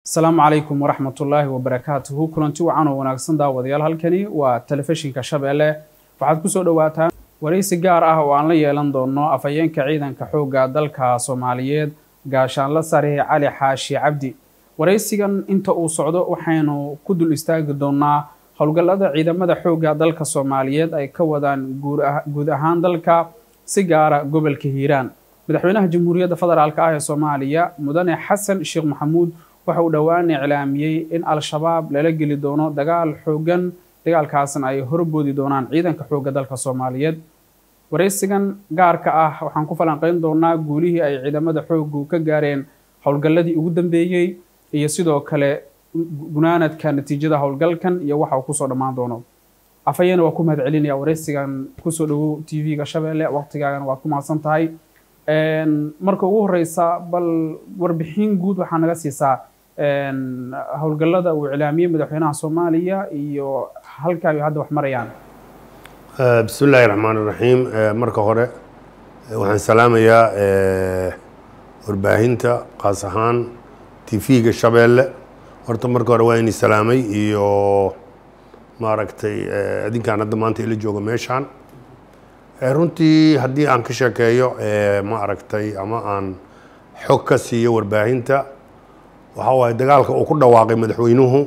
asalaamu calaykum waraxmat ullaahi wabarakaatuhu kulanti wacan oo wanaagsan daawadayaal halkani waa telefishinka shabeelle waxaad kusoo dhowaataan waraysi gaar ah oo aan la yeelan doono afhayeenka ciidanka xoogga dalka soomaaliyeed gaashaanla sare cali xaashi cabdi waraysigan inta uu socdo waxaynu ku dul istaagi doonaa howlgallada ciidamada xoogga dalka soomaaliyeed ay ka wadaan guud ahaan dalka si gaara gobolka hiiraan madaxweynaha jamhuuriyadda federaalk ah ee soomaaliya mudane xasan sheekh maxamuud waxa uu dhowaan iclaamiyey in al-shabaab lala geli doono dagaal xoogan dagaalkaasna ay horboodi doonaan ciidanka xoogga dalka soomaaliyeed waraysigan gaarka ah waxaan ku falanqeyn doonaa guulihii ay ciidamada xooggu ka gaareen howlgalladii ugu dambeeyey iyo sidoo kale gunaanadka natiijada howlgalkan iyo waxa uu kusoo dhammaan doono afhayeena waa ku mahad celinaya waraysigan kusoo dhawow t v-ga shabeelle waqtigaagana waad ku mahadsan tahay marka ugu horeysa bal warbixin guud waxaa naga siisaa howlgallada uu iclaamiyey madaxweynaha soomaaliya iyo halka ay hadda wax marayaan bismi illaahi raxmaan iraxiim marka hore waxaan salaamayaa warbaahinta qaas ahaan tv-ga shabeelle horta marka hore waa ini salaamay iyo maaragtay adinkaan hadda maanta ila jooga meeshaan runtii haddii aan ka sheekeeyo ma aragtay ama aan xog ka siiyo warbaahinta waxaa waaye dagaalka uu ku dhawaaqay madaxweynuhu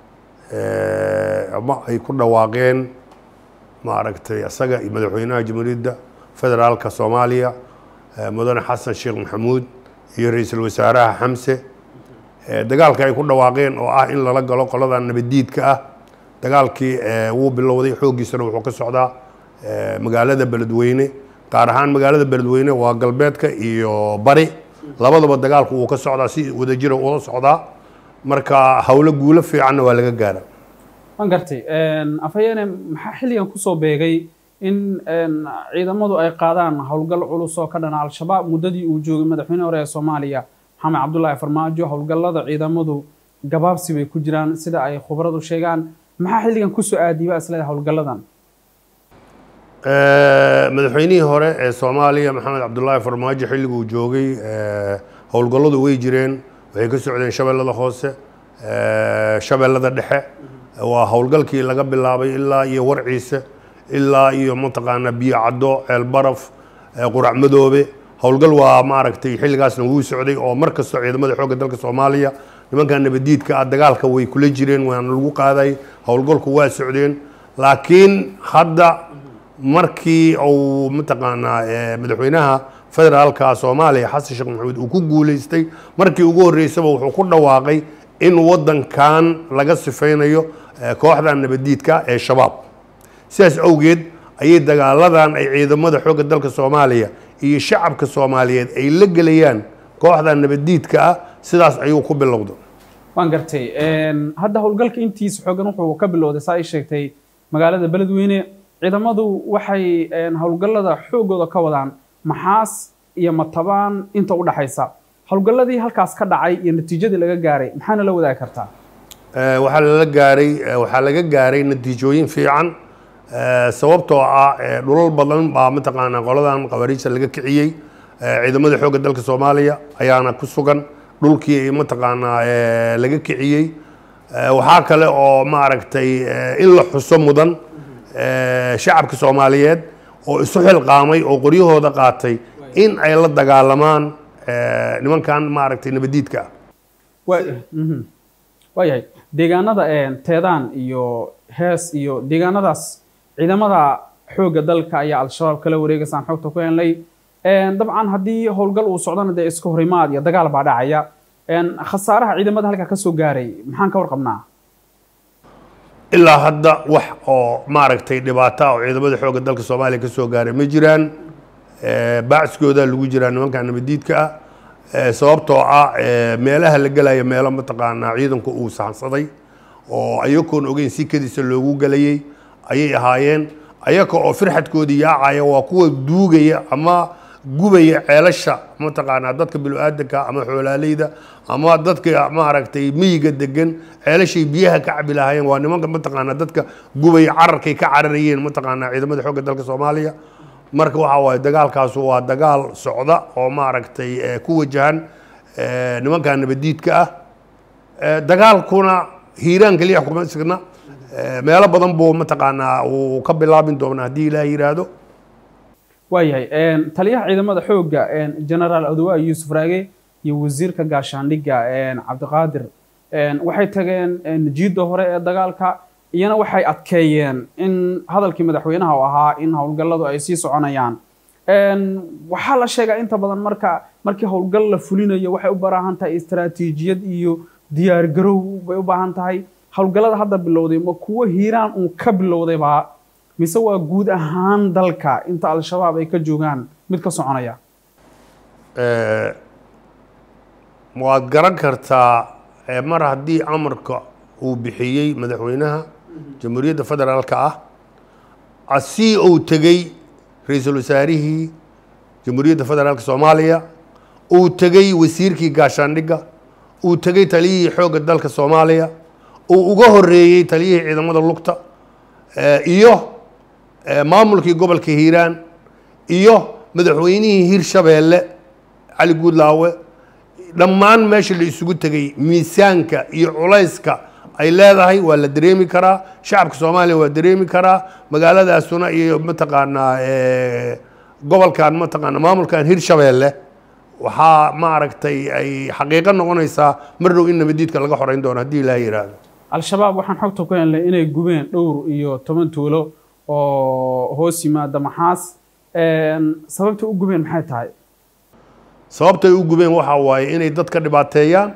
ama ay ku dhawaaqeen ma aragtay isaga iyo madaxweynaha jamhuuriyadda federaalka soomaaliya mudane xasan sheekh maxamuud iyo ra-iisul wasaaraha xamse dagaalka ay ku dhawaaqeen oo ah in lala galo qolada nabaddiidka ah dagaalkii wuu bilowday xooggiisana wuxuu ka socdaa magaalada beledweyne gaar ahaan magaalada beledweyne waa galbeedka iyo bari labadaba dagaalku wuu ka socdaa si wadajira ula socdaa marka howlo guulo fiicanna waa laga gaara waan gartay afhayeene maxaa xilligan kusoo beegay in ciidamadu ay qaadaan howlgal culus oo ka dhana al-shabaab muddadii uu joogay madaxweyne hore ee soomaaliya maxamed cabdullaahi farmaajo howlgallada ciidamadu gabaabsi bay ku jiraan sida ay khubaradu sheegaan maxaa xilligan kusoo aadiiba isleeda howlgalladan madaxweynihii hore ee soomaaliya maxamed cabdullaahi farmaajo xilliguu joogay howlgalladu way jireen waxay ka socdeen shabeellada hoose shabeellada dhexe waa howlgalkii laga bilaabay ilaa iyo warciise ilaa iyo mataqaanaa biyo caddo ceel baraf qurac madoobe howlgal waa maaragtay xilligaasna wuu socday oo mar kastoo ciidamada xoogga dalka soomaaliya nimanka nabadiidka ah dagaalka way kula jireen waana lagu qaaday howlgalku waa socdeen laakiin hadda markii uu mataqaanaa madaxweynaha federaalka soomaaliya xasan sheekh maxamuud uu ku guuleystay markii ugu horreysaba wuxuu ku dhawaaqay in waddankan laga sifaynayo kooxda nabadiidka ee shabaab sidaas awgeed ayay dagaaladan ay ciidamada xoogga dalka soomaaliya iyo shacabka soomaaliyeed ay la gelayaan kooxda nabadiidka ah sidaas ayuu ku bilowda waan gartay hadda howlgalka intiisa xoogan wuxuu ka bilowday saa ay sheegtay magaalada beledweyne ciidamadu waxay howlgallada xoogooda ka wadaan maxaas iyo matabaan inta u dhaxaysa howlgalladii halkaas ka dhacay iyo natiijadii laga gaaray maxaana la wadaagi kartaa waxaa lala gaaray waxaa laga gaaray natiijooyin fiican sababtoo ah dhulal badan baa mataqaanaa qoladan khawaariijta laga kiciyey ciidamada xoogga dalka soomaaliya ayaana ku sugan dhulkii mataqaanaa laga kiciyey waxaa kale oo maaragtay in la xuso mudan shacabka soomaaliyeed oo isu xilqaamay oo qoryahooda qaatay in ay la dagaalamaan nimankan maaragtay nabadiidka ah waayahay deegaanada teedaan iyo hees iyo deegaanadaas ciidamada xoogga dalka ayaa al-shabaab kala wareegaysaan xogta ku helnay dabcan haddii howlgal uu socdana dee iska horimaad iyo dagaal baa dhacaya khasaaraha ciidamada halkaa kasoo gaaray maxaan ka warqabnaa ilaa hadda wax oo maaragtay dhibaata oo ciidamada xoogga dalka soomaaliya ka soo gaaray ma jiraan baaciskooda lagu jiraa nimanka nabadiidka ah sababtoo ah meelaha la gelaya meelo mataqaanaa ciidanku uu sahansaday oo ayagoon ogeyn si kadiisa loogu gelayay ayay ahaayeen ayaga oo firxadkoodii yaacaya waa kuwa duugaya ama gubaya ceelasha mataqaanaa dadka bilo-aadanka ama xoolaaleyda ama dadka maaragtay miyiga degan ceelashay biyaha ka cabi lahaayeen waa nimanka mataqaanaa dadka gubaya cararkay ka cararayeen mataqaanaa ciidamada xoogga dalka soomaaliya marka waxaa waaye dagaalkaasu waa dagaal socda oo maaragtay ku wajahan nimanka nabadiidka ah Eh, dagaalkuna hiiraan keliya kuma signa Eh, meelo badan buu mataqaanaa uu ka bilaabin doonaa haddii ilaah yidhaahdo waayahay taliyaha ciidamada xoogga generaal adowa yuusuf raage iyo wasiirka gaashaandhigga cabdiqaadir waxay tageen jiidda hore ee dagaalka iyana waxay adkeeyeen in hadalkii madaxweynaha u ahaa in howlgalladu ay sii soconayaan waxaa la sheegaa inta badan marka markii howlgal la fulinayo waxay u baahan tahay istaraatiijiyad iyo diyaar garow bay u baahan tahay howlgallada hadda bilowday ma kuwo hiiraan uun ka bilowdaybaa mise waa guud ahaan dalka inta al-shabaab ay ka joogaan mid ka soconaya Eh, waad garan kartaa eh, mar haddii amarka uu bixiyey madaxweynaha jamhuuriyadda federaalka ah asii uu tegey ra-iisul wasaarihii jamhuuriyadda federaalka soomaaliya uu tegey wasiirkii gaashaandhigga uu tegey taliyihii xoogga dalka soomaaliya uu uga horeeyey taliyihii ciidamada lugta eh, iyo eh, maamulkii gobolka hiiraan iyo madaxweynihii hirshabeelle cali guudlaawe dhammaan meesha la isugu tegey miisaanka iyo culayska ay leedahay waa la dareemi karaa shacabka soomaaliya waa dareemi karaa magaaladaasuna iyo mataqaanaa eh, gobolkan mataqaanaa maamulkan hirshabeelle waxaa maaragtay ay xaqiiqo noqonaysaa mar dhow in nabadiidka laga xoreyn doono haddii ilaaha yidhaahdo al-shabaab waxaan xogta ku helnay inay gubeen dhowr iyo toban tuulo oo hoos yimaada maxaas sababta u gubeen maxay tahay sababtay u gubeen waxa waaye inay dadka dhibaateeyaan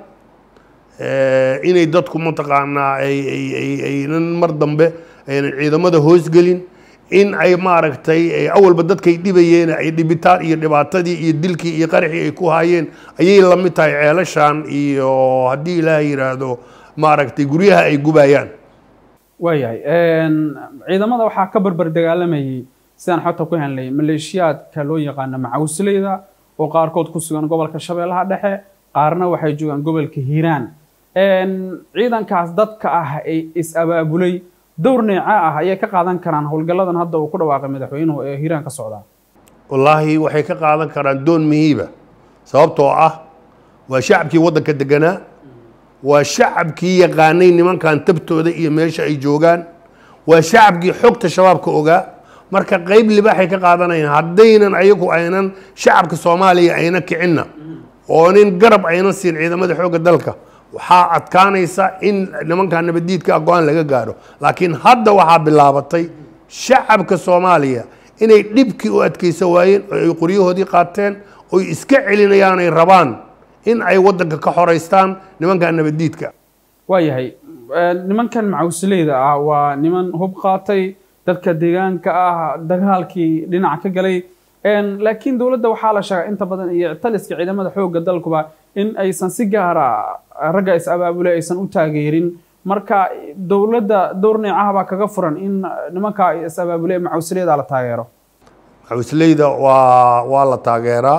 eh, inay dadku mataqaanaa ay ay ay aynan mar dambe aynan ciidamada hoosgelin in ay maaragtay eh, awalba dadkay dhibayeen ay dhibitaan iyo dhibaatadii iyo dilkii iyo qaraxii ay ku haayeen ayay la mid tahay ceelashan iyo haddii ilaaha yidhaahdo maaragtay guryaha ay gubayaan waayahay ciidamada waxaa ka barbar dagaalamayay sidaan xogta ku helnay maleeshiyaadka loo yaqaano macawsleyda oo qaarkood ku sugan gobolka shabeellaha dhexe qaarna waxay joogaan gobolka hiiraan ciidankaas dadka ah ay is-abaabulay dowr neeca ah ayay ka qaadan karaan howlgalladan hadda uu ku dhawaaqay madaxweynuhu ee hiiraan ka socdaa wallaahi waxay ka qaadan karaan doon muhiiba sababtoo ah waa shacabkii waddanka deganaa waa shacabkii yaqaanay nimankan tabtooda iyo meesha ay joogaan waa shacabkii xogta shabaabka ogaa marka qeyb libaaxay ka qaadanayaan haddaynan ayagu aynan shacabka soomaaliya ayna kicinna oo nin garab aynan siin ciidamada xoogga dalka waxaa adkaanaysa in nimankan nabadiidka go-aan laga gaaro laakiin hadda waxaa bilaabatay shacabka soomaaliya inay dhibkii u adkeysan waayeen oo ay qoryahoodii qaateen oy iska celinayaan ay rabaan in ay waddanka ka xoreystaan nimankan nabadiidka waayahay nimankan macawsleyda ah waa niman hub qaatay dadka deegaanka ah dagaalkii dhinac ka galay laakiin dowladda waxaa la sheegaa inta badan iyo taliska ciidamada xoogga dalkuba in aysan si gaara ragga is-abaabulay aysan u taageerin marka dowladda dowr neecaha baa kaga furan in nimanka is-abaabulay macawsleyda la taageero xawisleyda waa waa la taageeraa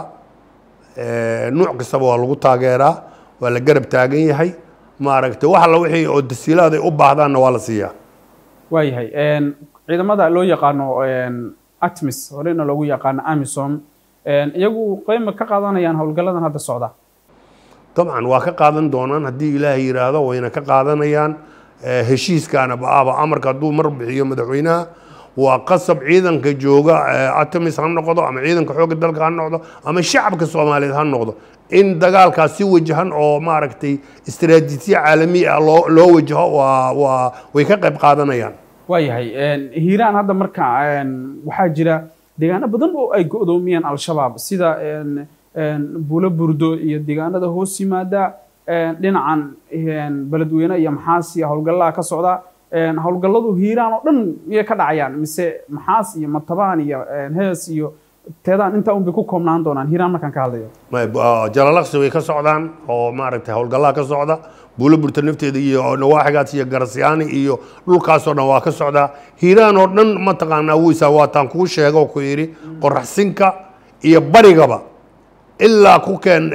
nuuc kastaba waa lagu taageeraa waa la garab taagan yahay maaragtay wax alla wixii oo tasiilaad ay u baahdaanna waa la siiyaa waayahay ciidamada loo yaqaano atmis horena loogu yaqaano amisom iyagu qeyma ka qaadanayaan howlgalladan hadda socda dabcan waa ka qaadan doonaan haddii ilaahay yidhaahdo wayna ka qaadanayaan heshiiskaana ba-aba amarka hadduu mar bixiyo madaxweynaha waa qasab ciidanka jooga atamis ha noqdo ama ciidanka xoogga dalka ha noqdo ama shacabka soomaaliyeed ha noqdo in dagaalkaas si wajahan oo maaragtay istaraatiijiya caalami ah loo loo wajaho waa waa way ka qayb qaadanayaan waayahay hiiraan hadda marka waxaa jira deegaano badan oo ay go-doomiyeen al-shabaab sida buulo burdo iyo deegaanada hoos yimaada dhinacan beledweyne iyo maxaas iyo howlgallaha ka socda howlgalladu hiiraan oo dhan miyay ka dhacayaan mise maxaas iyo matabaan iyo hees iyo teedaan intaa un bay ku koobnaan doonaan hiiraan markaan ka hadlayo jalalaqsi way ka socdaan oo maaragtay howlgallaha ka socda buulo burta nafteeda iyo nawaaxigaas iyo garasyaani iyo dhulkaasoo dhan waa ka socdaa hiiraan oo dhan mataqaanaa weysaa waataan kuu sheego ku yidhi qoraxsinka iyo barigaba ilaa ku keen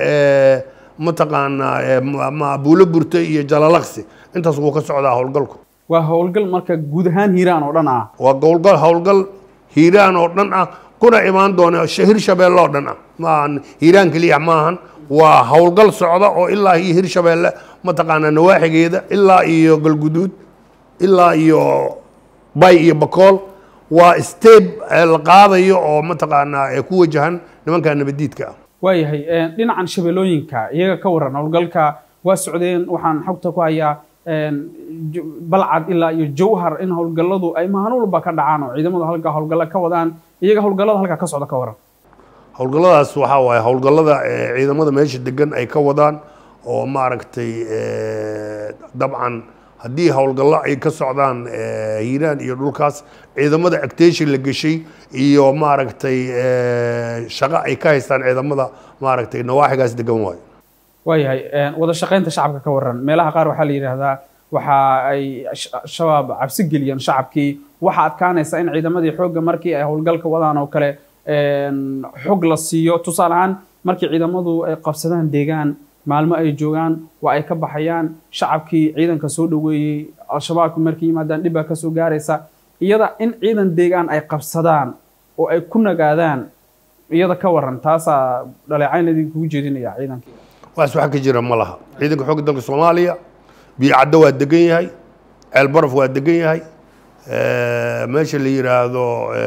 mataqaanaa buulo burta iyo jalalaqsi intaas wuu ka socdaa howlgalku waa howlgal marka guud ahaan hiiraan oo dhan ah waa howlgal howlgal hiiraan oo dhan ah kuna imaan doona hir shabeelle oo dhan ah maahan hiiraan keliya maahan waa howlgal socda oo ilaa iyo hir shabeelle mataqaanaa nawaaxigeeda ilaa iyo galguduud ilaa iyo bay iyo bakool waa steb la qaadayo oo mataqaanaa ee ku wajahan nimanka nabadiidka ah waayahay dhinacan shabeellooyinka iyaga ka waran howlgalka waa socdeen waxaan xogta ku hayaa balcad ilaa iyo jawhar in howlgalladu ay maalin walba ka dhacaan oo ciidamadu halka howlgalla ka wadaan iyaga howlgallada halka ka socda ka waran howlgalladaas waxaa waaye howlgallada ciidamada meesha degan ay ka wadaan oo maaragtay dabcan haddii howlgallo ay ka socdaan hiiraan iyo dhulkaas ciidamada actation la geshay iyo maaragtay shaqo ay ka haystaan ciidamada maaragtay nawaaxigaas degan waayo waayahay wada shaqaynta shacabka ka waran meelaha qaar waxaa la yidhaahdaa waxa ay shabaab cabsi geliyeen shacabkii waxaa adkaanaysa in ciidamadii xoogga markii ay howlgalka wadaan oo kale xog la siiyo tusaale ahaan markii ciidamadu ay qabsadaan deegaan maalmo ay joogaan waa ay ka baxayaan shacabkii ciidanka soo dhoweeyey al-shabaabki markay yimaadaan dhib baa kasoo gaaraysa iyada in ciidan deegaan ay qabsadaan oo ay ku nagaadaan iyada ka waran taasaa dhaleecayn idinkugu jeedinaya ciidankii waas wax ka jira ma laha ciidanka xoogga dalka soomaaliya biicaddo waa degan yahay ceelbaraf waa degan yahay meesha la yidhaahdo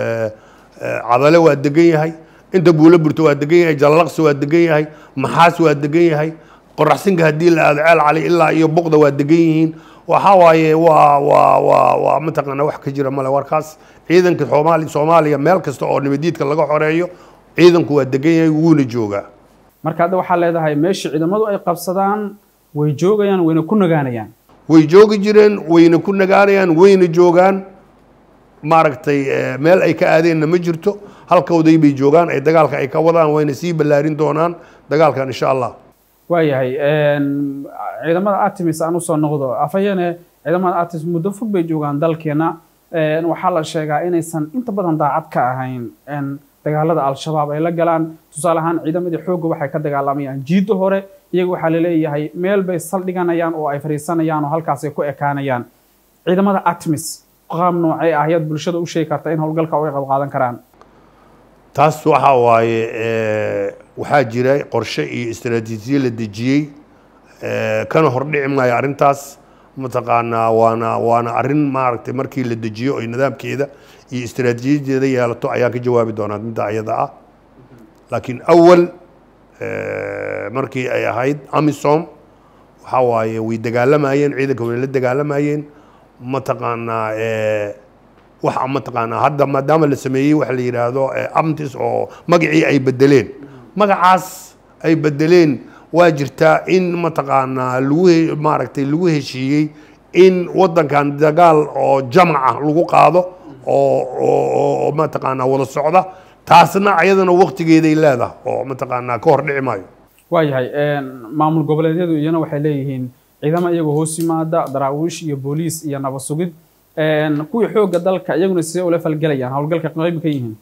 cadale waa degan yahay inta buulo burto waa degan yahay jalalaqsi waa degan yahay maxaas waa degan yahay qoraxsinka haddii la aado ceel cali ilaa iyo boqda waa degan yihiin waxaa waaye waa waa waa waa mataqaana wax ka jira male warkaas ciidanka soomaali soomaaliya meel kasta oo nabadiidka laga xoreeyo ciidanku waa degan yahay wuuna joogaa marka hadda waxaa leedahay meeshii ciidamadu ay qabsadaan way joogayaan wayna ku nagaanayaan way joogi jireen wayna ku nagaanayaan wayna joogaan maaragtay meel ay ka aadeenna ma jirto halkooday bay joogaan ay dagaalka ay ka wadaan wayna sii ballaarin doonaan dagaalkan insha allah waayahay ciidamada artemis aan usoo noqdo afhayeene ciidamada artemis muddo fog bay joogaan dalkeena waxaa la sheegaa inaysan inta badan daacad ka ahayn dagaalada al-shabaab ay la galaan tusaale ahaan ciidamadii xoogga waxay ka dagaalamayaan jiidda hore iyaga waxaa laleeyahay meel bay saldhiganayaan oo ay fadhiisanayaan oo halkaasay ku ekaanayaan ciidamada artemis qaab noocee ah ayaad bulshada u sheegi karta in howlgalka uga qayb qaadan karaan taas waxaa waaye waxaa jira qorshe iyo istaraatiijiye la dejiyey kana hordhici maayo arrintaas mataqaanaa waana waana arrin maaragtay markii la dejiyo oy nidaamkeeda iyo istaraatiijiyadeeda yeelato ayaan ka jawaabi doonaa midda ayada ah laakiin awal markii ay ahayd amisom waxaa waaye way dagaalamayeen ciidanka way la dagaalamayeen mataqaanaa waxa mataqaanaa hadda maadaama la sameeyey waxa la yidhaahdo amtis oo magacii ay bedeleen magacaas ay bedeleen waa jirtaa in mataqaanaa lagu maaragtay lagu heshiiyey in waddankan dagaal oo jamac ah lagu qaado oo oo mataqaanaa wada socda taasna ayadana waktigeeday leedahay oo mataqaanaa ka hor dhici maayo waayahay maamul goboleedyadu iyana waxay leeyihiin ciidamo iyagoo hoos yimaada daraawiish iyo booliis iyo nabad sugid kuwii xoogga dalka iyaguna sidee ula falgelayaan howlgalka qayb ka yihiin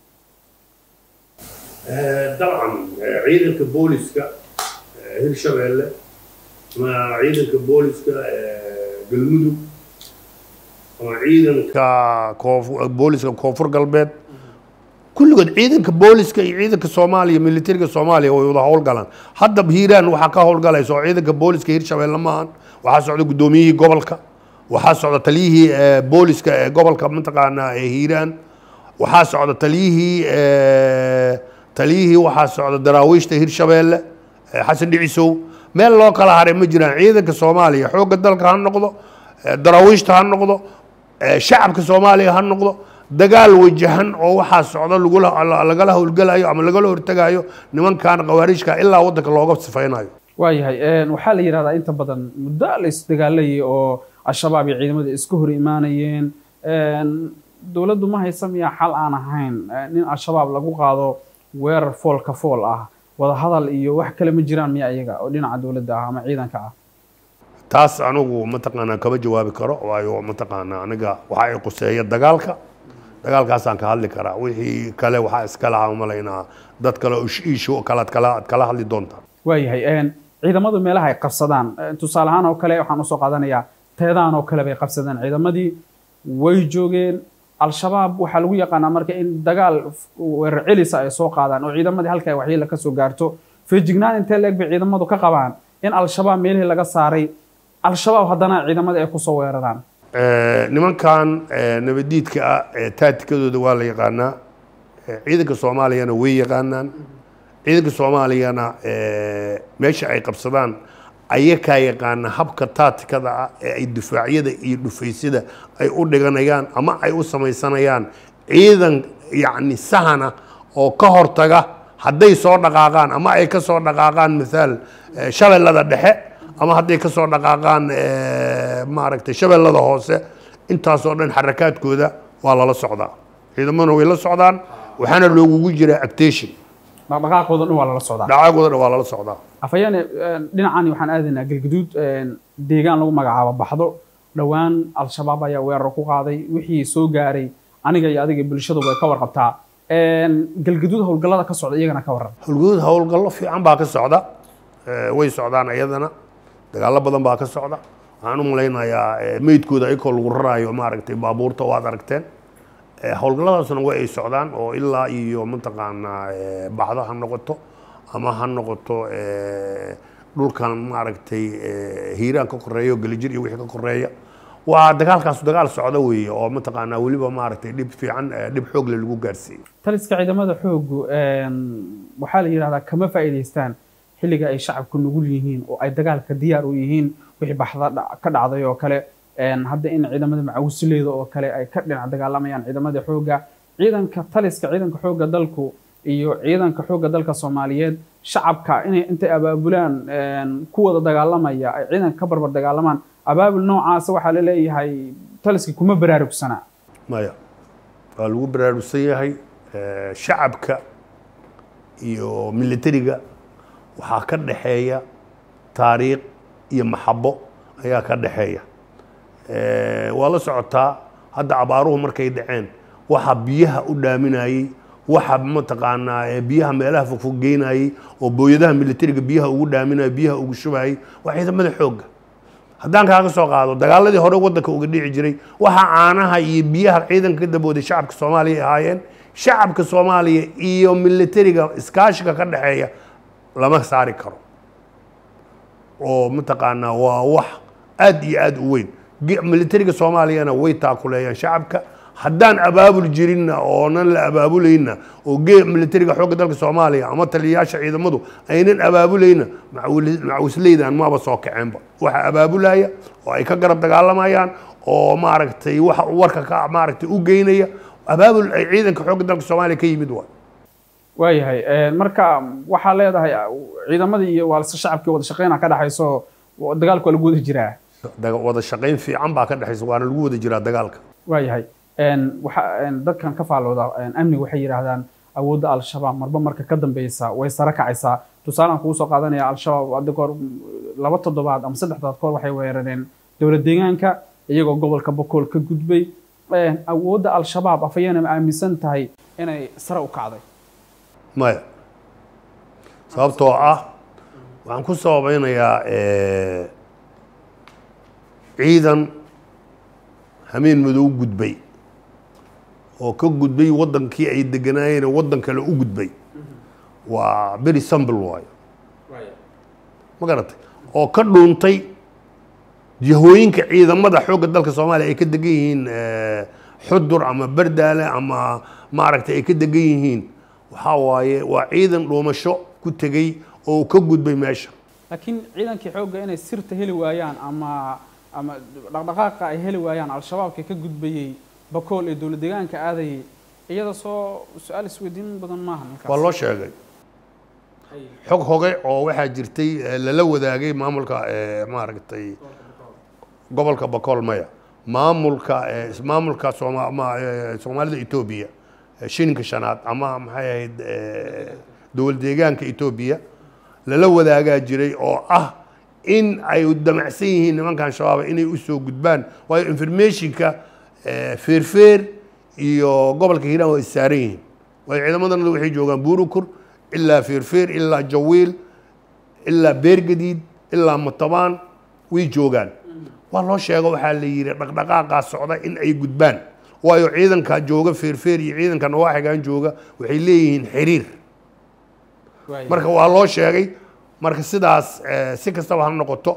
dabcan ciidanka booliska hirshabeelle ama ciidanka booliska galmudug ama ciidanka booliska koonfur galbeed kulligood ciidanka booliska iyo ciidanka soomaaliya militariga soomaaliya way wada howlgalaan hadda hiiraan waxaa ka howlgalaysa oo ciidanka booliska hirshabeelle maahan waxaa socda guddoomiyihii gobolka waxaa socda taliyihii booliska ee gobolka mataqaanaa ee hiiraan waxaa socda taliyihii taliyihii waxaa socda daraawiishta hirshabeelle xasan dhicisow meel loo kala haray ma jiraan ciidanka soomaaliya xoogga dalka ha noqdo daraawiishta ha noqdo shacabka soomaaliya ha noqdo dagaal wajahan oo waxaa socda lagala howlgalayo ama lagala hortagayo nimankan khawaariijka ilaa waddanka looga sifaynayo waayahay waxaa la yidhahdaa inta badan muddo la isdagaalayay oo al-shabaab iyo ciidamada iska hor imaanayeen dowladdu ma haysa miyaa xal aan ahayn in al-shabaab lagu qaado weerar foolka fool ah wadahadal iyo wax kale ma jiraan miya iyaga oo dhinaca dowladda ah ama ciidanka ah taas anigu mataqaanaa kama jawaabi karo waayo mataqaanaa aniga waxa ay quseeya dagaalka dagaalkaasaan ka hadli karaa wixii kale waxaa iska lahaa umalaynaa dad kale ishu kale ad kala ad kala hadli doontaa waayahay ciidamadu meelaha ay qabsadaan tusaale ahaan oo kale waxaan usoo qaadanayaa teedaan oo kale bay qabsadeen ciidamadii way joogeen al-shabaab waxaa lagu yaqaanaa marka in dagaal weerar celisa ay soo qaadaan oo ciidamadii halka ay waxyeela ka soo gaarto feejignaan intee leeg bay ciidamadu ka qabaan in al-shabaab meelihii laga saaray al-shabaab haddana ciidamada ay kusoo weeraraan nimankan nabadiidka ah ee taatikadooda waa la yaqaanaa ciidanka soomaaliyana way yaqaanaan ciidanka soomaaliyana meesha ay qabsadaan ayakaa yaqaana habka taatikada ah ee ay difaacyada iyo dhufaysyada ay u dhiganayaan ama ay u samaysanayaan ciidan yacni sahana oo ka hortaga hadday soo dhaqaaqaan ama ay ka soo dhaqaaqaan mithaal shabeellada dhexe ama hadday ka soo dhaqaaqaan maaragtay shabeellada hoose intaasoo dhan xarakaadkooda waa lala socdaa ciidamaduna way la socdaan waxaana loogugu jiraa actation dhaqdhaqaaqooda dhan waa lala socdaa dhacagooda dhan waa lala socdaa afhayeene dhinacani waxaan aadaynaa galgaduud deegaan lagu magacaabo baxdo dhowaan al-shabaab ayaa weerar ku qaaday wixii soo gaaray aniga iyo adiga bulshadu way ka warqabtaa galgaduud howlgallada ka socda iyagana ka warran howlgaduud howlgallo fiican baa ka socda way socdaan iyadana dagaallo badan baa ka socda waxaan u malaynayaa meydkooda ayakoo lagu raraayo maaragtay baabuurta waad aragteen howlgalladaasna way ay socdaan oo ilaa iyo mataqaanaa baxdo ha noqoto ama ha noqoto dhulkan maaragtay hiiraan ka koreeya oo gelijir iyo wixii ka koreeya waa dagaalkaas dagaal socda weeye oo mataqaanaa weliba maaragtay dhib fiican dhib xoogle lagu gaarsiiyey taliska ciidamada xoogu waxaa la yidhahdaa kama faa'iidaystaan xilliga ay shacabku nugul yihiin oo ay dagaalka diyaar u yihiin wixii baxda ka dhacday oo kale hadda in ciidamada macawsileeda oo kale ay ka dhinac dagaalamayaan ciidamada xoogga ciidanka taliska ciidanka xoogga dalku iyo ciidanka xoogga dalka soomaaliyeed shacabka inay intay abaabulaan ku wada dagaalamaya ay ciidanka ka barbar dagaalamaan abaabul noocaasa waxaa la leeyahay taliska kuma baraarugsanaa maya waa lagu baraarugsan yahay shacabka iyo militariga waxaa ka dhaxeeya taariikh iyo maxabo ayaa ka dhaxeeya waa la socotaa hadda abaaruhu markay dhaceen waxa biyaha u dhaaminayey waxa mataqaanaa biyaha meelaha fogfog geynayey oo booyadaha militariga biyaha ugu dhaaminayay biyaha ugu shubayay waa ciidamada xoogga haddaan kaaga soo qaado dagaaladii hore waddanka uga dhici jiray waxa caanaha iyo biyaha ciidanka ka dabooday shacabka soomaaliya ay ahaayeen shacabka soomaaliya iyo militariga iskaashiga ka dhexeeya lama saari karo oo mataqaanaa waa wax aad iyo aad u weyn militariga soomaaliyana way taakuleeyaan shacabka haddaan abaabul jirinna oonan la abaabulayna oo gee militariga xoogga dalka soomaaliya ama taliyayaasha ciidamadu aynan abaabulayna macawisleydan maaba soo kaceenba waxa abaabulaya oo ay ka garab dagaalamayaan oo maaragtay waxa warka ka maaragtay u geynaya abaabul ay ciidanka xoogga dalka soomaaliya ka yimid waay waayahay marka waxaa leedahay ciidamadii iyo waalse shacabkii wada shaqeyna ka dhexayso dagaalku waa lagu wada jiraa wada shaqayn fiican baa ka dhexaysa waana lagu wada jiraa dagaalka waayahay waxa dadkan ka faalooda amniga waxay yidhaahdaan awoodda al-shabaab marba marka ka dambeysa way sare kacaysaa tusaalaan kugu soo qaadanaya al-shabaab hadda kahor laba toddobaad ama saddex toddobaad kahor waxay weerareen dowlad deegaanka iyagoo gobolka bokool ka gudbay awoodda al-shabaab afayana ma aaminsan tahay inay sare u kacday maya sababtoo ah waxaan ku sababeynayaa ciidan hameen madow gudbay oo ka gudbay waddankii ay deganaayeen waddan kale u gudbay waa beri sambl waayo ma garatay oo ka dhuuntay jihooyinka ciidamada xoogga dalka soomaaliya ay ka degan yihiin xudur ama bardaale ama maaragtay ay ka degan yihiin waxaa waaye waa ciidan dhuumasho ku tegey oo ka gudbay meesha laakiin ciidankii xoogga inay sirta heli waayaan ama ama dhaqdhaqaaqa ay heli waayaan al-shabaabka ka gudbayey bakool ee dowlad deegaanka aadayay iyada soo su-aal isweydiin badan maaha waa loo sheegay xog hoge oo waxaa jirtay lala wadaagay maamulka maaragtay gobolka bakool maya maamulka maamulka soomaalida etoobiya shilinka shanaad ama maxay ahayd dowlad deegaanka etoobiya lala wadaagaa jiray oo ah in ay damacsan yihiin nimankan shabaaba inay usoo gudbaan waayo informationka feerfeer iyo gobolka hiiraan waa issaaran yihiin waayo ciidamadana waxay joogaan buurukur ilaa feerfeer ilaa jawiil ilaa beergadiid ilaa matabaan way joogaan waa loo sheego waxaa la yidhi dhaqdhaqaaqaa socda in ay gudbaan waayo ciidanka jooga feerfeer iyo ciidanka nawaaxigan jooga waxay leeyihiin xiriir marka waa loo sheegay marka sidaas si kastaba ha noqoto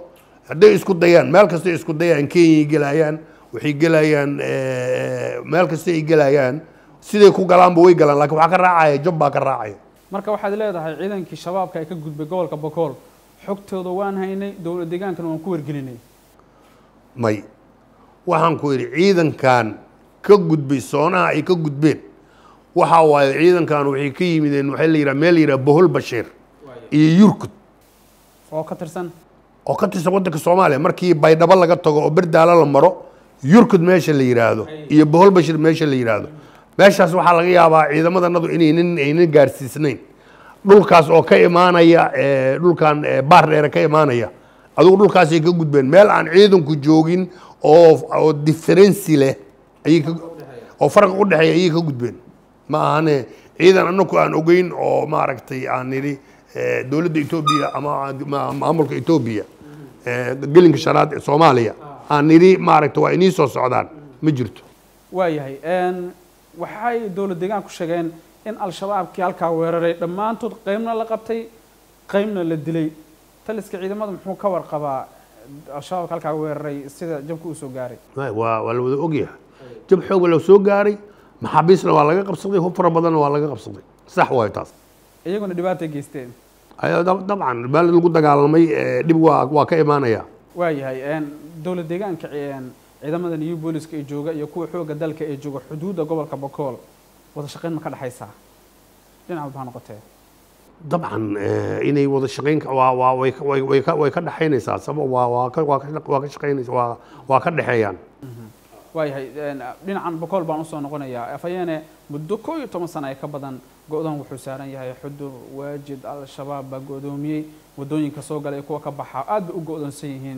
hadday isku dayaan meel kastay isku dayaan kenyay gelayaan waxay gelayaan meel kasta ay gelayaan siday ku galaanba way galaan lakin waxaa ka raacaya job baa ka raacaya marka waxaad leedahay ciidankii shabaabka ee ka gudbay gobolka bokool xogtooda waan haynay dowlad deegaankana waan ku wargelinay may waxaan ku yidhi ciidankan ka gudbay soonaha ay ka gudbeen waxa waaye ciidankan waxay ka yimideen waxaa la yidhaha meel la yidhaha bohol bashiir iyo yurkud oo ka tirsan oo ka tirsan waddanka soomaaliya markii baydhabo laga tago oo berdaalo la maro yurkud meesha la yidhaahdo iyo bohol bashir meesha la yidhaahdo meeshaas waxaa laga yaabaa ciidamadannadu inaynan aynan gaarsiisnayn dhulkaas oo ka imaanaya dhulkan baar dheere ka imaanaya adugu dhulkaasay ka gudbeen meel aan ciidanku joogin oo oo differency leh ayay ka oo farqi u dhexeeya ayay ka gudbeen ma ahane ciidan anaku aan ogeyn oo maaragtay aan nidhi dowladda etoobiya ama maamulka etoobiya gelinka shanaad ee soomaaliya aan nidhi maaragtay waa inii soo socdaan ma jirto waayahay waxay dowlad deegaanku sheegeen in al-shabaabkii halkaa weeraray dhammaantood qeybna la qabtay qeybna la dilay taliska ciidamada muxuu ka warqabaa al-shabaabka halkaa weeraray sida jabka uu soo gaaray waa waa la wada ogyahay jab xoog la soo gaaray maxaabiisna waa laga qabsaday hub fara badanna waa laga qabsaday sax waayo taas iyaguna dhibaatay geysteen dabcan meel lagu dagaalamay dhib waa waa ka imaanaya waayahay dowlad deegaanka ciidamada new booliska ee jooga iyo kuwa xooga dalka ee jooga xuduudda gobolka bokool wada shaqayn ma ka dhexaysaa dhinac walba ha noqotee dabcan inay wada shaqayn waa waa way way way ka way ka dhexaynaysaa sabab waa waa ka waa ka waa ka shaqaynaysa waa waa ka dhexeeyaan waayahay dhinacan bokool baan usoo noqonayaa afayeene muddo koo iyo toban sana ee ka badan go-doon wuxuu saaran yahay xudur waajid al-shabaab baa go-doomiyey waddooyinka soo galay kuwa ka baxa aad bay u go-doonsan yihiin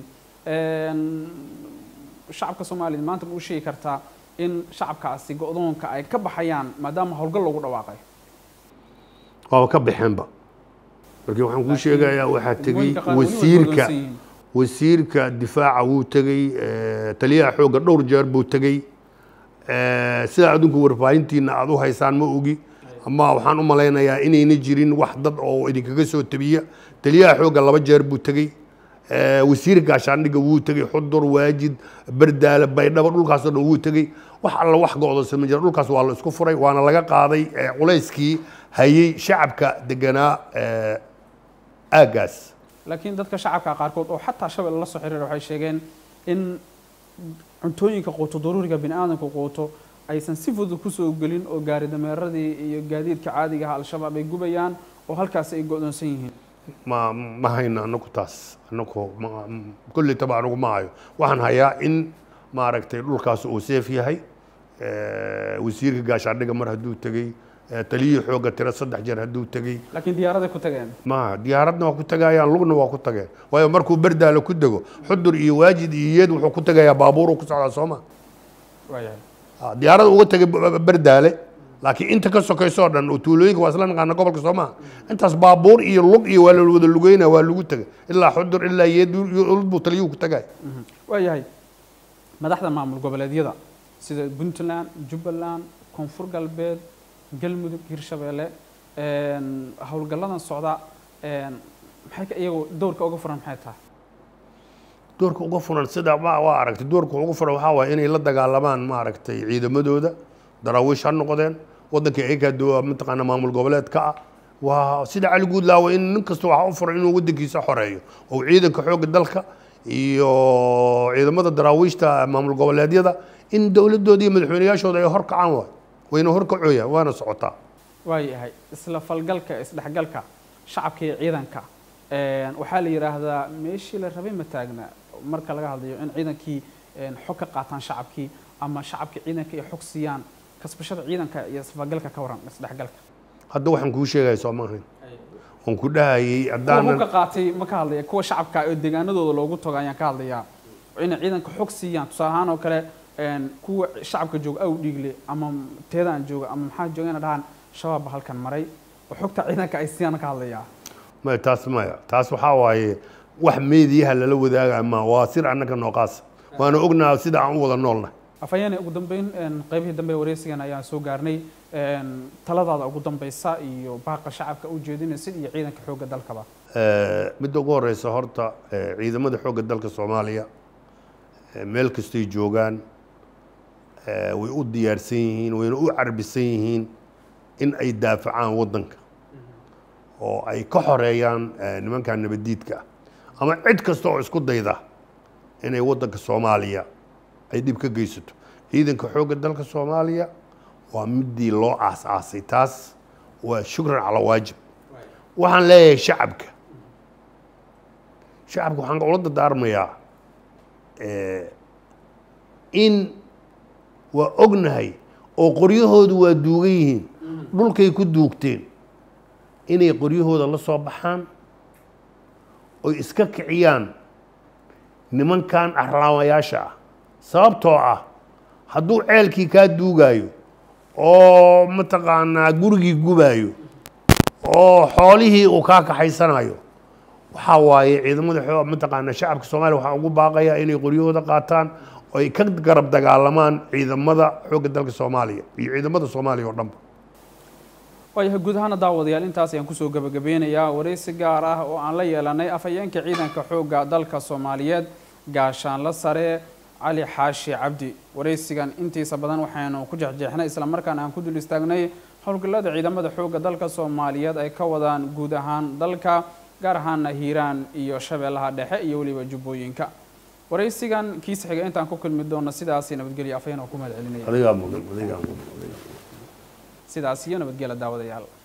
shacabka soomaaliyed maanta ma u sheegi kartaa in shacabkaasi go-doonka ay ka baxayaan maadaama howlgal loogu dhawaaqay waaba ka baxeenba markii waxaan kuu sheegayaa waxaa tegey wasiirka wasiirka difaaca wuu tegey taliyaha xoogga dhowr jeer buu tegey sidaa adinku warbaahintiina aada u haysaan ma ogi ama waxaan u malaynayaa inayna jirin wax dad oo idinkaga soo tabiya taliyaha xoogga laba jeer buu tegey wasiir gaashaandhigga wuu tegey xudur waajid berdaale baydhabo dhulkaasoo dhan wuu tegey wax alla wax go-doonsan ma jira dhulkaas waa la isku furay waana laga qaaday culayskii hayey shacabka deganaa aaggaas laakiin dadka shacabka qaarkood oo xataa shabel la soo xiriira waxay sheegeen in cuntooyinka quuto daruuriga bini aadamku quuto aysan si fudud kusoo gelin oo gaari dameeradii iyo gaadiidka caadiga ah al-shabaab ay gubayaan oo halkaasi ay go-doonsan yihiin ma ma hayno anaku taas anaku kulli taba anigu ma hayo waxaan hayaa in maaragtay dhulkaas uu seef yahay wasiirka gaashaandhiga mar hadduu tegey taliyihii xoogga tiro saddex jeer hadduu tegey laakiin diyaaraday ku tageen ma diyaaradna waa ku tagayaan lugna waa ku tageen waayo markuu berdaale ku dego xudur iyo waajid iyo iyad wuxuu ku tegayaa baabuur ku socdaa sooma waayahay diyaarada uga tegay berdaale laakiin inta ka sokaysoo dhan oo tuulooyinka waa isla naqaana gobolka soomaa intaas baabuur iyo lug iyo waa la wada lugeyna waa lagu tegay ilaa xudur ilaa iyad buu taliyuhu ku tagay waayahay madaxda maamul goboleedyada sida puntland jubbaland koonfur galbeed galmudug hirshabeelle howlgalladan socda maxay ka iyagu dowrka uga furan maxay tahay doorka uga furan sida ma waa aragtay doorka uga furan waxaa waaye inay la dagaalamaan maaragtay ciidamadooda daraawiish ha noqdeen waddanka eeka mataqaana maamul goboleedka ah waa sida cali guudlaawa in nin kasta waxaa u furan inuu waddankiisa xoreeyo oo ciidanka xoogga dalka iyo ciidamada daraawiishta maamul goboleedyada in dowladooda iyo madaxweyneyaashooda ay horkacaan waay wayna horkacooyaan waana socotaa waayahay isla falgalka isdhexgalka shacabka iyo ciidanka waxaa la yidhaahdaa meeshii la rabay ma taagna marka laga hadlayo in ciidankii xog ka qaataan shacabkii ama shacabkii ciidanka ay xog siiyaan kasbashada ciidanka iyo isfalgalka ka waran isdhexgalka hadda waxaan kuu sheegaya soo maahayn waan ku dhahayay kuwa haddaanan hubka qaatay ma ka hadlaya kuwa shacabka oo deegaanadooda loogu tago ayaan ka hadlayaa inay ciidanka xog siiyaan tusaale ahaan oo kale kuwa shacabka jooga aw dhiigle ama teedaan jooga ama maxaa jooga ina dhahaan shabaabba halkan maray oo xogta ciidanka ay siiyaan ka hadlayaa maya taas maya taas waxaa waaye wax meediyaha lala wadaaga ma waa sir annaga nooqaas waana ognaha sida aan u wada noolnahay afhayeene ugu dambeyn qaybihii dambe wareysigan ayaan soo gaarnay taladaada ugu dambeysa iyo baaqa shacabka u jeedinaysid iyo ciidanka xoogga dalkaba midda ugu horeysa horta ciidamada xoogga dalka soomaaliya meel kastoy joogaan way u diyaarsan yihiin wayna u carbisan yihiin in ay daafacaan waddanka oo ay ka xoreeyaan nimankan nabaddiidka ah ama cid kasta oo isku dayda inay waddanka soomaaliya ay dhib ka geysato ciidanka xoogga dalka soomaaliya waa midii loo aas-aasay taas waa shukran calaa waajib waxaan leeyahay shacabka shacabka waxaan ula dardaarmayaa in waa ognahay oo qoryahoodu waa duugan yihiin dhulkay ku duugteen inay qoryahooda la soo baxaan oy iska kiciyaan nimankan arlaamayaasha ah sababtoo ah hadduu ceelkii kaa duugaayo oo mataqaanaa gurigii gubaayo oo xoolihii uu kaa kaxaysanayo waxaa waaye ciidamada mataqaanaa shacabka soomaaliya waxaa ugu baaqaya inay qoryahooda qaataan oo ay ka garab dagaalamaan ciidamada xoogga dalka soomaaliya iyo ciidamada soomaaliya oo dhanba waayahay guud ahaana daawadayaal intaas ayaan kusoo gebagabeynayaa waraysi gaar ah oo aan la yeelanay afhayeenka ciidanka xoogga dalka soomaaliyeed gaashaanla sare cali xaashi cabdi waraysigan intiisa badan waxaynu ku jexjeexnay islamarkaana aan ku dul istaagnay howlgallada ciidamada xoogga dalka soomaaliyeed ay ka wadaan guud ahaan dalka gaar ahaana hiiraan iyo shabeellaha dhexe iyo weliba jubbooyinka waraysigan kiisa xiga intaan ku kulmi doono sidaasi nabadgelya afhayeen oo ku mahad celinaya adigaa mudan adigaa mudan sidaas iyo nabadgela daawadayaal